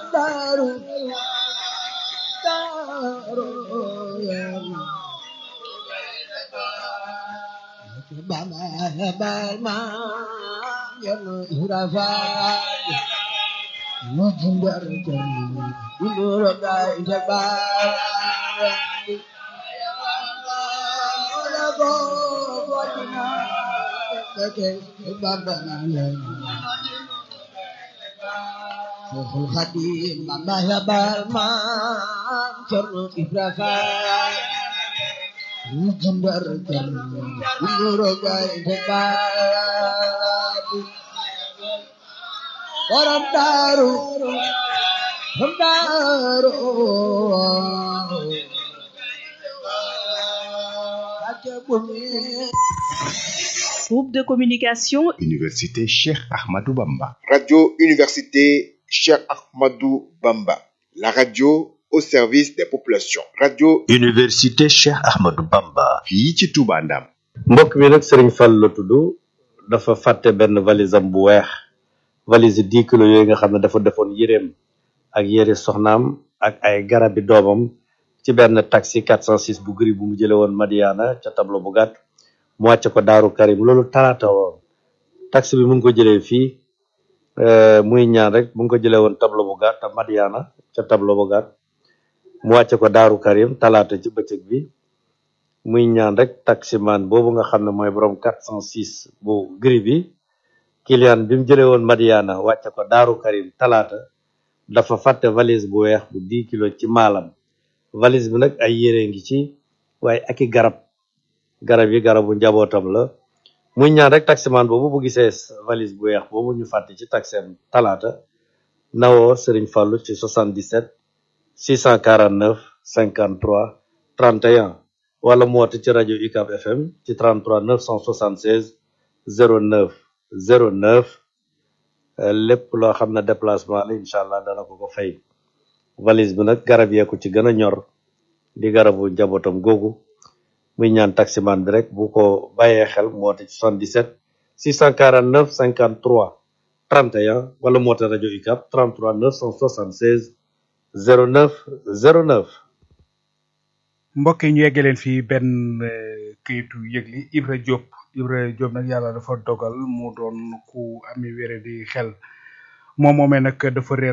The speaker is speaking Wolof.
daaru daaru baba hebal ma yanu irafaay mujindar jani duluro gai jabaay ola go wadina kake baba yanu Sehul Khadim Bamba hebal ma yanu irafaay mujindar jani duluro gai jabaay borom daaru borom daaru ake bumi Groupe de communication Université Cheikh Ahmadou Bamba. Radio Université Cheikh Ahmadou Bamba. La radio au service des populations. Radio Université Cheikh Ahmadou Bamba. fii ci Touba Ndam. mbokk mi nag Serigne Fall la tudd dafa fàtte benn valise am bu weex valise dix kilos yooyu nga xam ne dafa defoon yéreem ak yére soxnaam ak ay garabi doomam ci benn taxi 406 bu gris bu mu jële woon Madiana ca tableau bu gàtt mu wàcce ko Daaru Karim loolu talaata woon taxi bi mu ngi ko jëlee fii euh, muy ñaan rek mu ngi ko jëlee woon tableau bu gàtt Madiana ca tableau bu gàtt mu wàcce ko Daaru Karim talaata ci bëccëg bi muy ñaan rek taximan boobu nga xam ne mooy borom 406 bu gris bi client bi mu jëlee woon Madiana wàcce ko Daaru Karim talaata dafa fàtte valise bu weex bu 10 kilos ci maalam valise bi nag ay yére ngi ci waaye ak i garab garab yi garabu njabootam la muy ñaan rek taximan boobu bu gisee valise bu weex boobu ñu fàtte ci taxem talaata nawoo Serigne Fallou ci 77 649 53 31 wala mu woote ci rajo UCAB FM ci 33 976 09 09 euh, lépp loo xam ne déplacement la incha allah dana ko ko fay valise bi nag garab yee ko ci gën a ñor di garabu njabootam googu muy ñaan taximan bi rek bu ko bàyyee xel mu woote ci 77 649 53 31 wala mu woote rajo UCAB 33 976 09 09 mbokk yi ñu yegge leen fii benn eh, këyitu yëgli Ibra Diop Ibra Diop nag yàlla dafa dogal mu doon ku ami wére di xel moom moomee nag dafa réer